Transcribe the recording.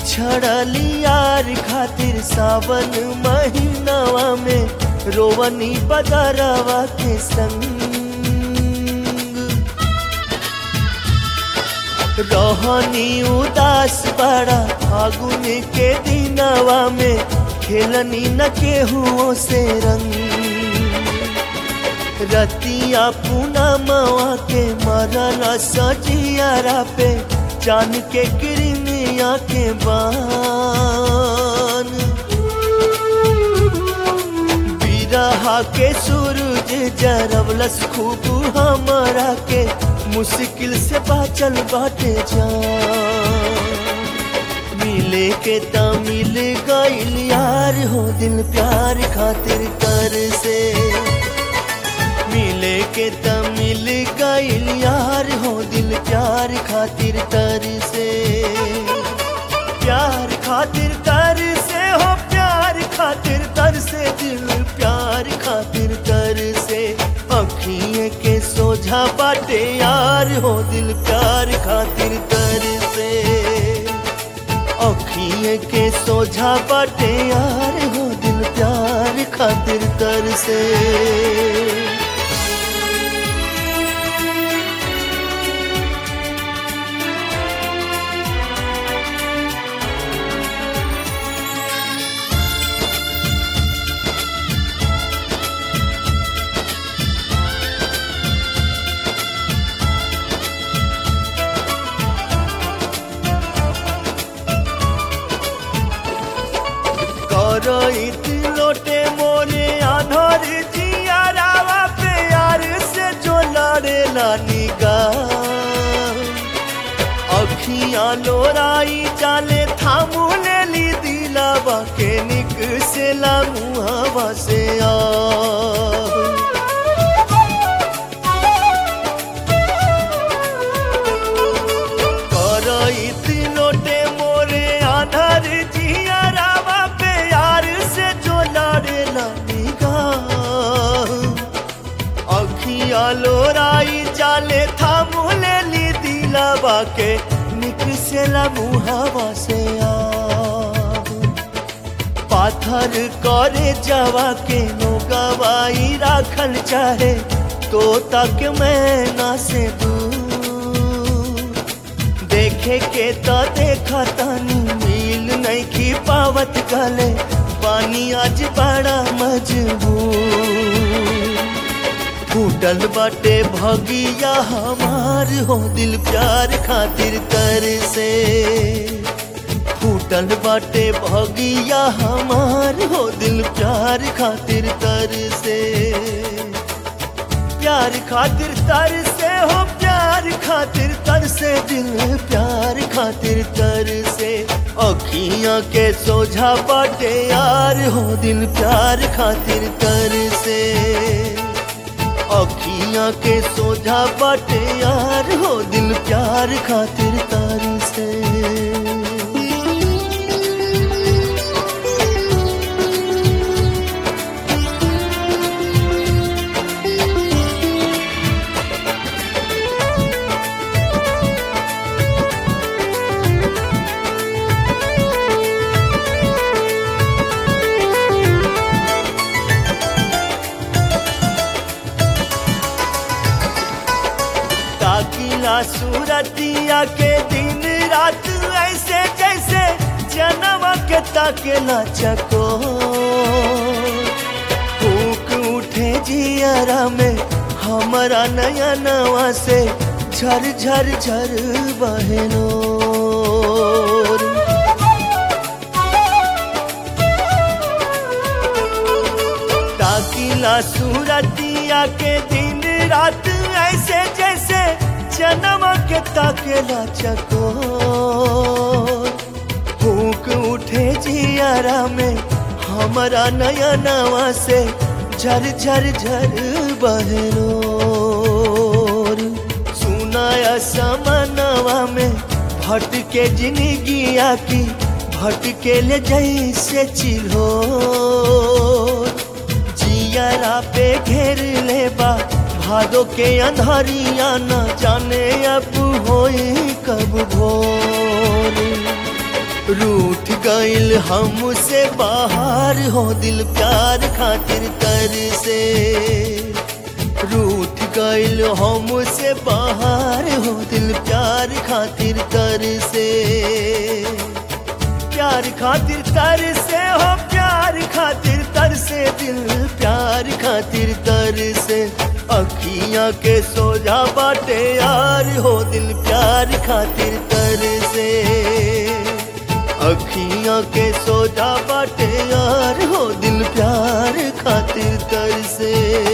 बिछड़ली यार खातिर सावन महीनावा में रोवनी बदरवा के संग रहनी उदास बड़ा फागुन के दिनवा में खेलनी न केहुओं से रंग रतिया पूनमवा के मरल सजियारा पे जान के किरमिया के बान बिरहा के सूरज जरवलस खूब हमरा के मुश्किल से बाचल बाटे जान मिले के त मिल गइल यार हो दिल प्यार खातिर कर से मिले के त मिल गइल यार हो दिल प्यार खातिर तर से प्यार खातिर तर से हो प्यार खातिर तर से दिल प्यार खातिर तर से अखिए के सोझा बाटे यार हो दिल प्यार खातिर तर से अखिए के सोझा बाटे यार हो दिल प्यार खातिर तर से करइत लोटे मोरे आधर जियारावा पे यार से जो लड़ेला निगाह अखियां लोराई जाले थामू लेली दिलावा के निक से ला मुहावा से आ करइत लोटे मोरे आधर जियारावा पे यार से जो लड़ेला निगाह अखिया लोराई जाले थामू लेली दिलावा के निकसेला मुहावा से आ पाथर करे जावा के नो गवाई राखल चाहे तो तक मैं ना से दूर देखे के तो देखा तानी मिल नहीं की पावत गले पानी आज बड़ा मजबूर फूटल बाटे भगिया हमार हो दिल प्यार खातिर कर से फूटल बाटे भगिया हमार हो दिल प्यार खातिर तर से प्यार खातिर तर से हो प्यार खातिर तर से दिल प्यार खातिर तर से अखियां के सोझा बाटे यार हो दिल प्यार खातिर तर से अखियां के सोझा बाटे यार हो दिल प्यार खातिर तर से ताकिला सूरतिया के दिन रात ऐसे जैसे जनवा के ताकेला चको फूक उठे जियरा में हमारा नया नवा से झर झर झर बहनो ताकिला सूरतिया के दिन रात ऐसे जैसे जन्म के ताकेला चको फूक उठे जियारा में हमारा नया नवा से झर झर झर बहरो सुनाया समनवा में भटके जिंदगिया की भटके ले जैसे चिल्हो जियारा पे घेर ले बा भादो के अंधारिया न जाने अब होई कब भोर रूठ गईल हमसे बाहर हो दिल प्यार खातिर तर से रूठ गईल हमसे बाहर हो दिल प्यार खातिर तर से प्यार खातिर तर से हो प्यार खातिर तर से दिल प्यार खातिर तर से अखियां के सोजा बाटे यार हो दिल प्यार खातिर तर से अखियां के सोजा बाटे यार हो दिल प्यार खातिर तर से